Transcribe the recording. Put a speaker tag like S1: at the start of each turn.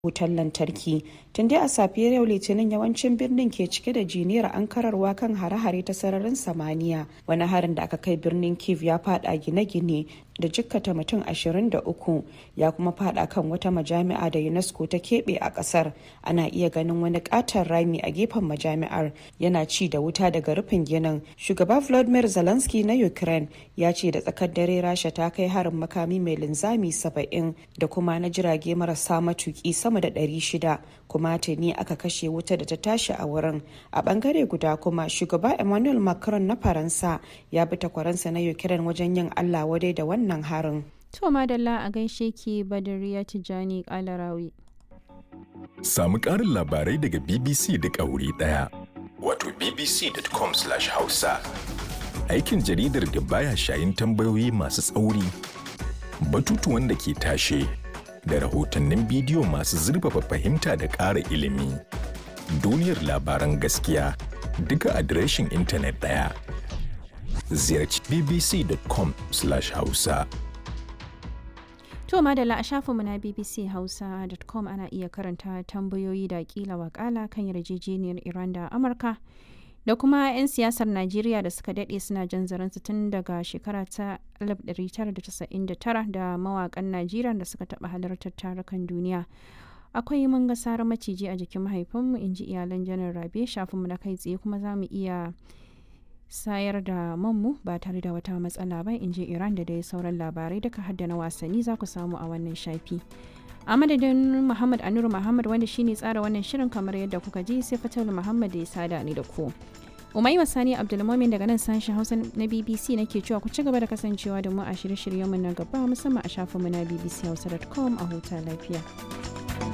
S1: wutar lantarki tun dai a safiyar yau litinin yawancin birnin ke cike da jiniyar ankararwa kan hare-hare ta sararin samaniya wani harin da aka kai birnin kiev ya fada gine-gine da jikkata mutum 23 ya kuma fada kan wata majami'a da unesco ta keɓe a ƙasar ana iya ganin wani ƙaton rami a gefen majami'ar yana ci da wuta daga rufin ginin shugaba volodymyr zelensky na ukraine ya ce da tsakar dare rasha ta kai harin makami mai linzami 70 da kuma na jirage marasa matuki sama da 600 kuma tuni aka kashe wuta da ta tashi a wurin a bangare guda kuma shugaba emmanuel macron na faransa ya bi takwaransa na ukraine wajen yin allah wadai da wannan wannan harin.
S2: To madalla a gaishe ki Badariya Tijjani Kalarawi.
S3: Samu ƙarin labarai daga BBC da wuri ɗaya. Wato bbc.com/hausa. Aikin jaridar da baya shayin tambayoyi masu tsauri, batutuwan da ke tashe, da rahotannin bidiyo masu zurfafa fahimta da ƙara ilimi. Duniyar labaran gaskiya duka adireshin intanet ɗaya. ziyarci bbc.com/hausa.
S2: To madalla a shafinmu na bbchausa.com ana iya karanta tambayoyi da kila wakala kan yarjejeniyar Iran da Amurka da kuma 'yan siyasar Najeriya da suka daɗe suna jan zaransu tun daga shekara ta 1999 da mawakan Najeriya da suka taɓa halartar tarukan duniya. akwai mun ga sarar maciji a jikin mahaifinmu in ji iyalan janar rabe shafinmu na kai tsaye kuma za mu iya sayar da manmu ba tare da wata matsala ba in ji iran da dai sauran labarai duka hadda na wasanni za ku samu a wannan shafi a madadin muhammad anuru muhammad wanda shine tsara wannan shirin kamar yadda kuka ji sai fatal muhammad da ya sada ni da ku umai sani abdulmomin daga nan sashen hausa na bbc nake cewa ku ci gaba da kasancewa da mu a shirye-shiryenmu na gaba musamman a shafinmu na bbchausa.com a huta lafiya